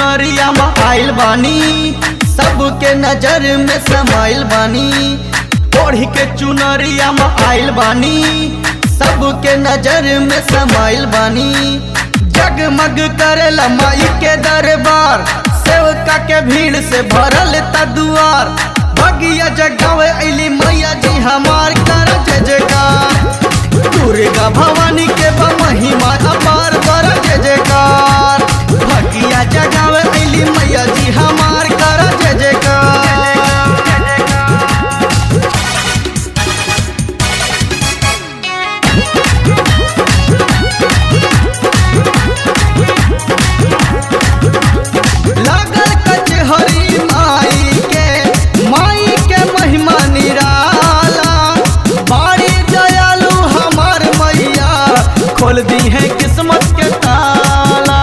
चुनरिया में आइल बानी सबके नजर में समाइल बानी ओढ़ के चुनरिया में आइल बानी सबके नजर में समाइल बानी जगमग करेला माई के दरबार सेवका के भीड़ से भरल ता दुआर बगिया जगावे अली मैया जी हमार कर जय जयकार दुर्गा भवानी के बा महिमा अपार कर जय जयकार बगिया जगावे अली मैया जी हमार कर जय जयकार लागल कचहरी माई के माई के महिमा निराला बाड़ी दयालु हमार मैया खोल दी है किस्मत के ताला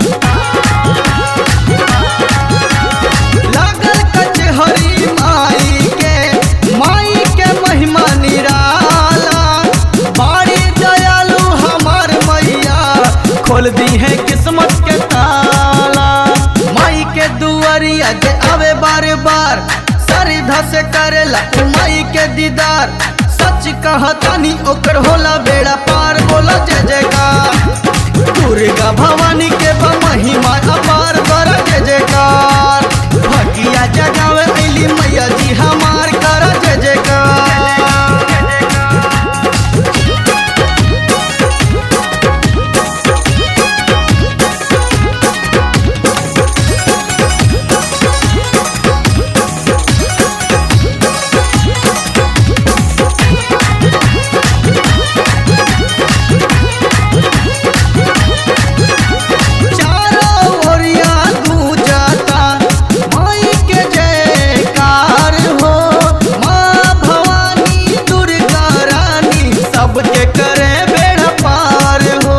लागल कचहरी माई के माई के महिमा निराला बाड़ी दयालु हमार मैया खोल दी है किस्मत के ताला माई के दुआरिया जे आवे बार बार सरिधा से करेला उ माई के दीदार सच कहतानी ओकर होला बेड़ा पार बोला जय जयकार दुर्गा भवानी के बा महिमा अपार कर जय जयकार भगिया जगावे अली मैया जी हमार कर जय जयकार चारों ओरिया गूंजता माई के जयकार हो माँ भवानी दुर्गा रानी सबके करे बेड़ा पार हो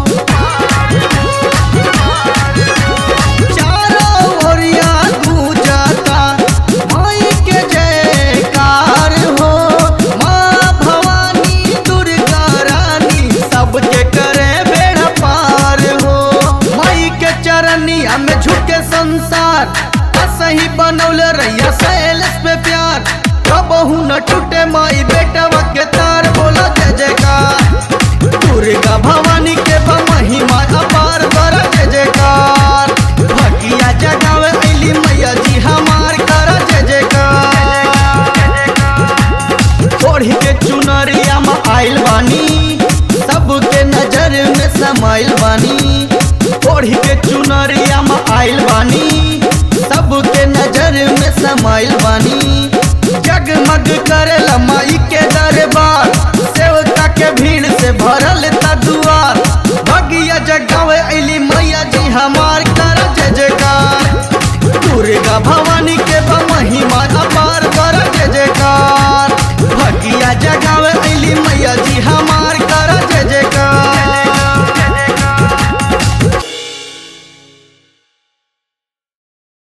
चारों ओरिया गूंजता माई के जयकार हो माँ भवानी दुर्गा रानी सबके करे बेड़ा पार हो माई के चरनिया में झुके संसार सही बनौल रैया सैलस पे प्यार कबहू न टूटे माई बेटवा के तार बोला जय जयकार दुर्गा भवानी के बा महिमा अपार कर जय जयकार भगिया जगावे अली मैया जी हमार कर जय जयकार ओढ़ के चुनरिया में आइल बानी सबके नजर में समाइल बानी ओढ़ के चुनरिया में आइल बानी